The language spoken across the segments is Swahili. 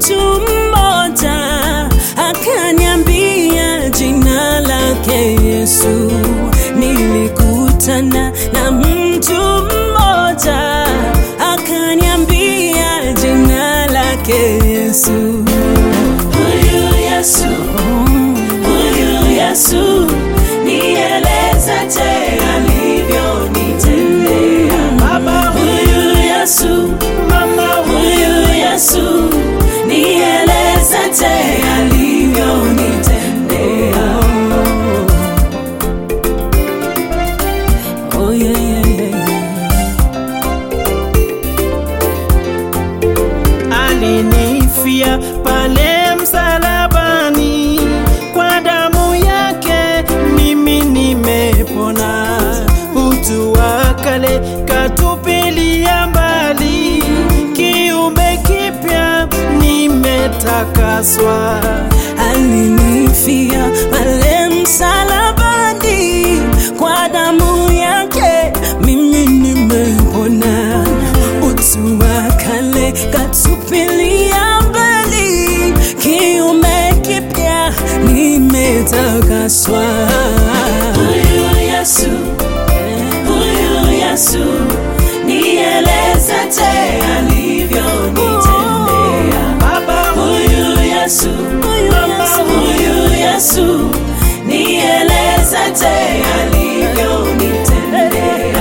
mtu mmoja akaniambia jina lake Yesu. Nilikutana na mtu mmoja akaniambia jina lake Yesu. Huyu Yesu, huyu Yesu, nieleza je alivyonitendea. Baba, huyu Yesu, mama, huyu Yesu, nieleza je alivyonitendea. Oh, yeah, yeah, yeah, yeah. alinifia pale msalabani, kwa damu yake mimi nimepona. Utu wa kale katupilia mbali, kiumbe kipya nimetakaswa. alinifia pale msalabani, kwa damu yake mimi nimepona. Utu wa kale katupilia mbali, kiume kipya nimetakaswa. Huyu Yesu, huyu Yesu, nieleza je alivyonitendea. Baba, huyu Yesu, mama, huyu Yesu, nieleza je alivyonitendea.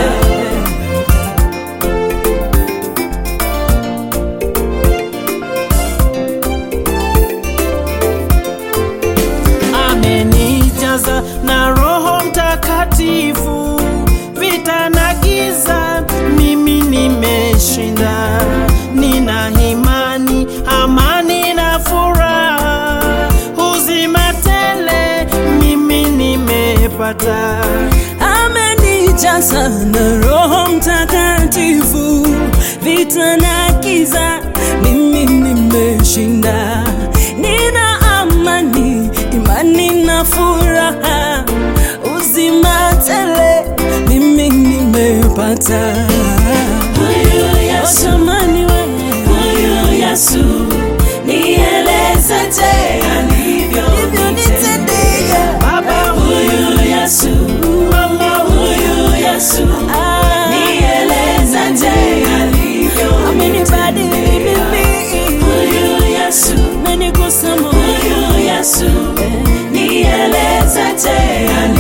amenijaza na Roho Mtakatifu, vita na giza mimi nimeshinda. Nina imani, amani na furaha, uzima tele mimi nimepata. amenijaza na Roho Mtakatifu, vita na giza mimi nimeshinda. Nina amani, imani na furaha, uzima tele mimi nimepata. Huyu Yesu, Jamani wewe huyu Yesu, nieleza je alivyonitendea. Baba, huyu Yesu, mama, huyu Yesu, nieleza je amenibadili alivyonitendea. mimi, Huyu Yesu, amenigusa moyo huyu Yesu, nieleza je